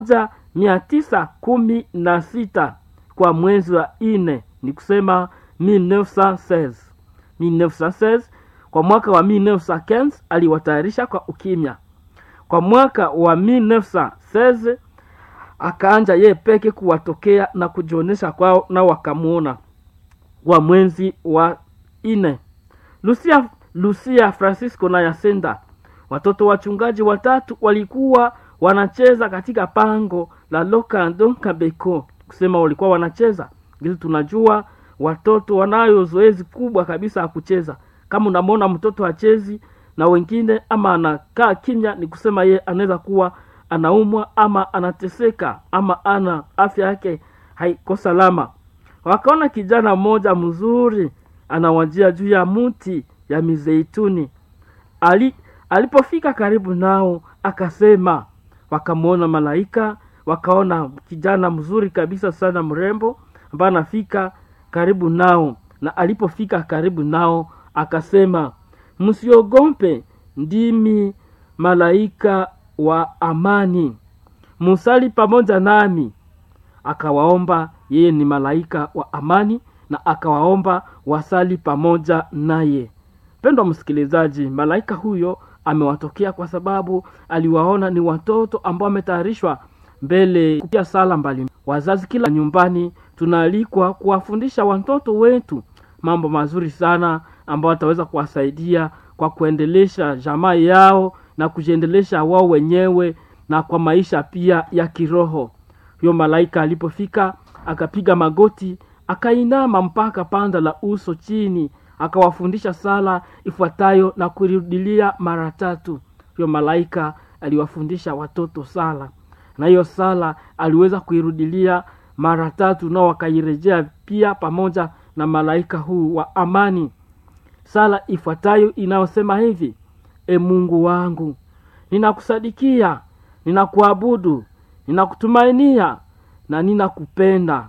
za mia tisa kumi na sita kwa mwezi wa nne ni kusema 1916 1916 kwa mwaka wa 1915 aliwatayarisha kwa ukimya kwa mwaka wa 1916 akaanja yeye peke kuwatokea na kujionyesha kwao na wakamwona wa mwezi wa nne lucia, lucia francisco na yasenda watoto wachungaji watatu walikuwa wanacheza katika pango la lokando kabeko kusema walikuwa wanacheza ili tunajua watoto wanayo zoezi kubwa kabisa ya kucheza kama unamwona mtoto achezi na wengine ama anakaa kimya ni kusema ye anaweza kuwa anaumwa ama anateseka ama ana afya yake haiko salama wakaona kijana mmoja mzuri anawajia juu ya mti ya mizeituni Ali, alipofika karibu nao akasema wakamwona malaika wakaona kijana mzuri kabisa sana mrembo ambaye anafika karibu nao na alipofika karibu nao akasema msiogope ndimi malaika wa amani musali pamoja nami akawaomba yeye ni malaika wa amani na akawaomba wasali pamoja naye pendwa msikilizaji malaika huyo amewatokea kwa sababu aliwaona ni watoto ambao wametayarishwa mbele kupia sala mbali wazazi kila nyumbani tunaalikwa kuwafundisha watoto wetu mambo mazuri sana ambayo wataweza kuwasaidia kwa kuendelesha jamaa yao na kujiendelesha wao wenyewe na kwa maisha pia ya kiroho huyo malaika alipofika akapiga magoti akainama mpaka panda la uso chini akawafundisha sala ifuatayo na kuirudilia mara tatu huyo malaika aliwafundisha watoto sala na hiyo sala aliweza kuirudilia mara tatu nao wakairejea pia pamoja na malaika huu wa amani sala ifuatayo inayosema hivi e mungu wangu ninakusadikia ninakuabudu ninakutumainia na ninakupenda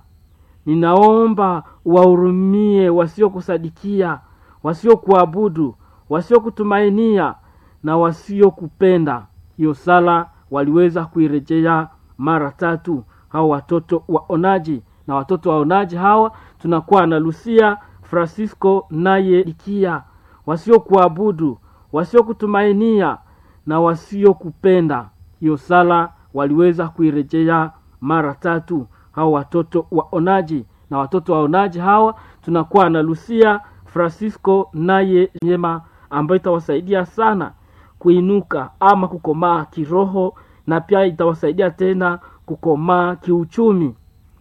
ninaomba wahurumie wasiokusadikia wasiokuabudu wasiokutumainia na wasiokupenda hiyo sala waliweza kuirejea mara tatu hao watoto waonaji na watoto waonaji hawa tunakuwa na lucia francisco naye ikia wasiokuabudu wasiokutumainia na wasiokupenda hiyo sala waliweza kuirejea mara tatu hao watoto waonaji na watoto waonaji hawa tunakuwa na lucia francisco naye nyema ambayo itawasaidia sana kuinuka ama kukomaa kiroho na pia itawasaidia tena kukomaa kiuchumi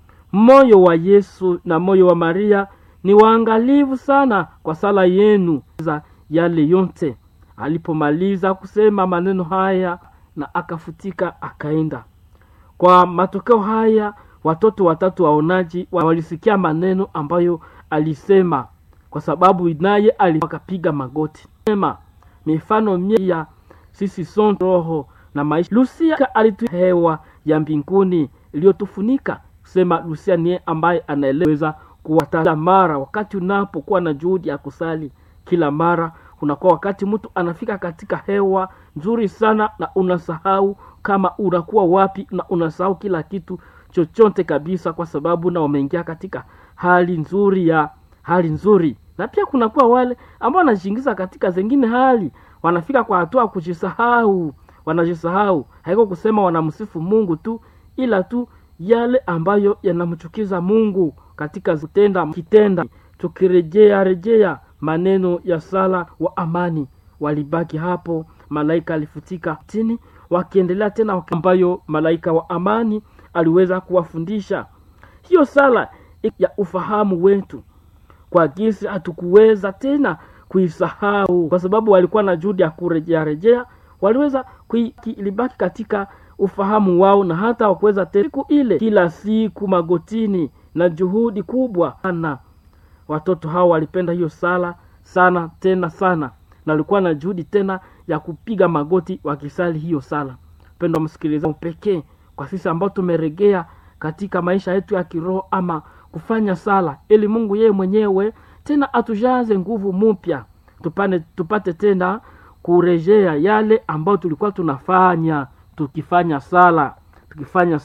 moyo wa yesu na moyo wa maria ni waangalivu sana kwa sala yenu za yale yote alipomaliza kusema maneno haya na akafutika akaenda kwa matokeo haya watoto watatu waonaji walisikia maneno ambayo alisema kwa sababu naye akapiga magoti sema mifano mia sisi son roho na maisha lusia alitu hewa ya mbinguni iliyotufunika kusema lusia niye ambaye anaeleweza kuwataja mara wakati unapokuwa na juhudi ya kusali kila mara unakuwa wakati mtu anafika katika hewa nzuri sana na unasahau kama unakuwa wapi na unasahau kila kitu chochote kabisa kwa sababu na wameingia katika hali nzuri ya hali nzuri na pia kunakuwa wale ambao wanajiingiza katika zengine hali wanafika kwa hatua kujisahau wanajisahau haiko kusema wanamsifu mungu tu ila tu yale ambayo yanamchukiza mungu katika kutenda kitenda tukirejea rejea maneno ya sala wa amani walibaki hapo malaika alifutika chini wakiendelea tena ambayo malaika wa amani aliweza kuwafundisha hiyo sala ya ufahamu wetu kwa gisi hatukuweza tena kuisahau kwa sababu walikuwa na juhudi ya kurejea rejea waliweza ilibaki katika ufahamu wao na hata wakuweza siku ile kila siku magotini na juhudi kubwa sana watoto hao walipenda hiyo sala sana tena sana na walikuwa na juhudi tena ya kupiga magoti wakisali hiyo sala mpendo msikilizaji pekee kwa sisi ambao tumeregea katika maisha yetu ya kiroho ama kufanya sala ili mungu yeye mwenyewe tena atujaze nguvu mpya tupane tupate tena kurejea yale ambayo tulikuwa tunafanya tukifanya sala tukifanya